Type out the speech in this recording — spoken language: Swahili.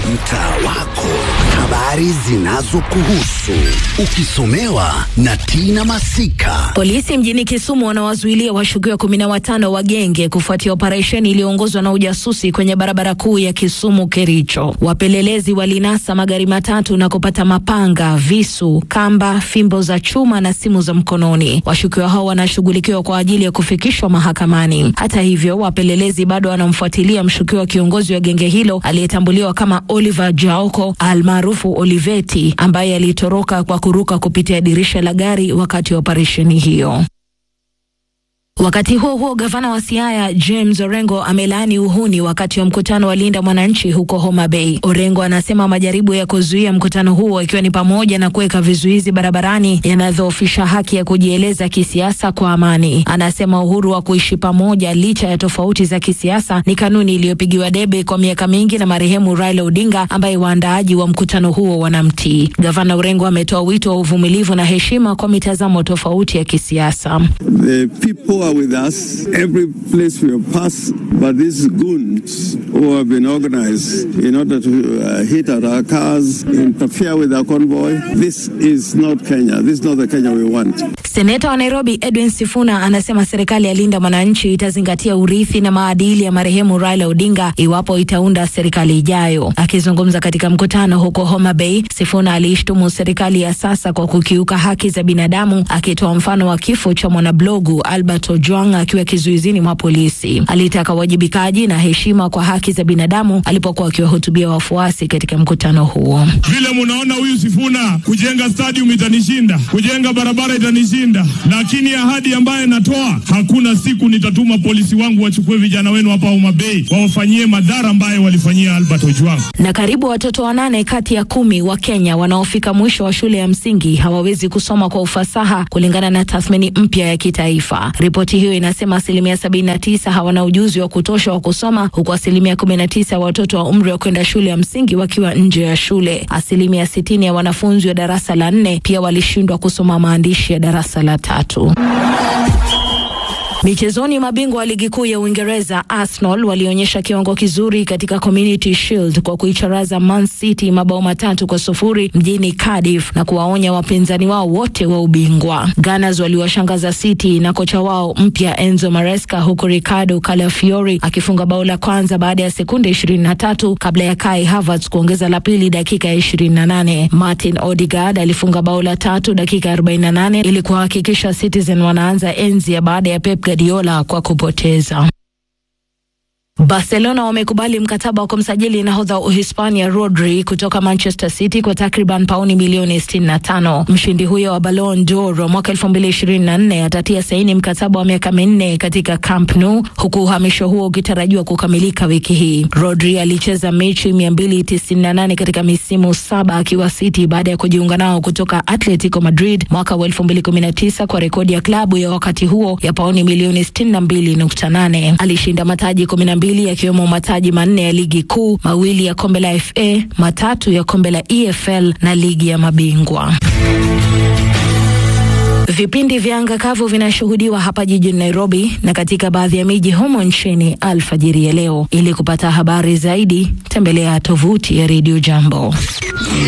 mtaa wako, habari zinazokuhusu ukisomewa na Tina Masika. Polisi mjini Kisumu wanawazuilia washukiwa kumi na watano wa genge kufuatia operesheni iliyoongozwa na ujasusi kwenye barabara kuu ya Kisumu Kericho. Wapelelezi walinasa magari matatu na kupata mapanga, visu, kamba, fimbo za chuma na simu za mkononi. Washukiwa hao wanashughulikiwa kwa ajili ya kufikishwa mahakamani. Hata hivyo, wapelelezi bado wanamfuatilia mshukiwa kiongozi wa genge hilo aliyetambuliwa kama Oliver Jaoko almaarufu Oliveti ambaye alitoroka kwa kuruka kupitia dirisha la gari wakati wa operesheni hiyo. Wakati huo huo, gavana wa Siaya James Orengo amelaani uhuni wakati wa mkutano wa Linda Mwananchi huko Homa Bay. Orengo anasema majaribu ya kuzuia mkutano huo ikiwa ni pamoja na kuweka vizuizi barabarani yanadhoofisha haki ya kujieleza kisiasa kwa amani. Anasema uhuru wa kuishi pamoja licha ya tofauti za kisiasa ni kanuni iliyopigiwa debe kwa miaka mingi na marehemu Raila Odinga ambaye waandaaji wa mkutano huo wanamtii. Gavana Orengo ametoa wito wa uvumilivu na heshima kwa mitazamo tofauti ya kisiasa. The people are with us every place we have passed, but these goons who have been organized in order to uh, hit at our cars, interfere with our convoy, this is not Kenya. This is not the Kenya we want. Seneta wa Nairobi Edwin Sifuna anasema serikali ya Linda Mwananchi itazingatia urithi na maadili ya marehemu Raila Odinga iwapo itaunda serikali ijayo. Akizungumza katika mkutano huko Homa Bay, Sifuna aliishtumu serikali ya sasa kwa kukiuka haki za binadamu, akitoa mfano wa kifo cha mwanablogu Albert Ojwang akiwa kizuizini mwa polisi. Alitaka uwajibikaji na heshima kwa haki za binadamu alipokuwa akiwahutubia wafuasi katika mkutano huo. Vile munaona huyu Sifuna, kujenga stadium itanishinda, kujenga barabara itanishinda, lakini ahadi ambaye natoa, hakuna siku nitatuma polisi wangu wachukue vijana wenu hapa Homa Bay wawafanyie madhara ambayo walifanyia Albert Ojwang. Na karibu watoto wanane kati ya kumi wa Kenya wanaofika mwisho wa shule ya msingi hawawezi kusoma kwa ufasaha kulingana na tathmini mpya ya kitaifa. Ripoti hiyo inasema asilimia 79 hawana ujuzi wa kutosha wa kusoma huku asilimia 19 ya watoto wa umri wa kwenda shule ya msingi wakiwa nje ya shule. Asilimia 60 ya wanafunzi wa darasa la nne pia walishindwa kusoma maandishi ya darasa la tatu. Michezoni, mabingwa wa ligi kuu ya Uingereza Arsenal walionyesha kiwango kizuri katika Community Shield kwa kuicharaza Man City mabao matatu kwa sufuri mjini Cardiff na kuwaonya wapinzani wao wote wa ubingwa. Gunners waliwashangaza City na kocha wao mpya Enzo Maresca, huku Ricardo Calafiori akifunga bao la kwanza baada ya sekunde 23 kabla ya Kai Havertz kuongeza la pili dakika ya 28. Martin Odegaard alifunga bao la tatu dakika 48 ili kuhakikisha Citizen wanaanza enzi ya baada ya Pep Guardiola kwa kupoteza. Barcelona wamekubali mkataba wa kumsajili nahodha wa Uhispania Rodri kutoka Manchester City kwa takriban pauni milioni 65. Mshindi huyo wa Ballon d'Or mwaka 2024 atatia saini mkataba wa miaka minne katika Camp Nou, huku uhamisho huo ukitarajiwa kukamilika wiki hii. Rodri alicheza mechi 298 katika misimu saba akiwa City baada ya kujiunga nao kutoka Atletico Madrid mwaka wa 2019 kwa rekodi ya klabu ya wakati huo ya pauni milioni 62.8. Alishinda mataji 12 yakiwemo mataji manne ya ligi kuu, mawili ya kombe la FA, matatu ya kombe la EFL na ligi ya mabingwa. Vipindi vya anga kavu vinashuhudiwa hapa jijini Nairobi na katika baadhi ya miji humo nchini alfajiri ya leo. Ili kupata habari zaidi, tembelea tovuti ya Radio Jambo.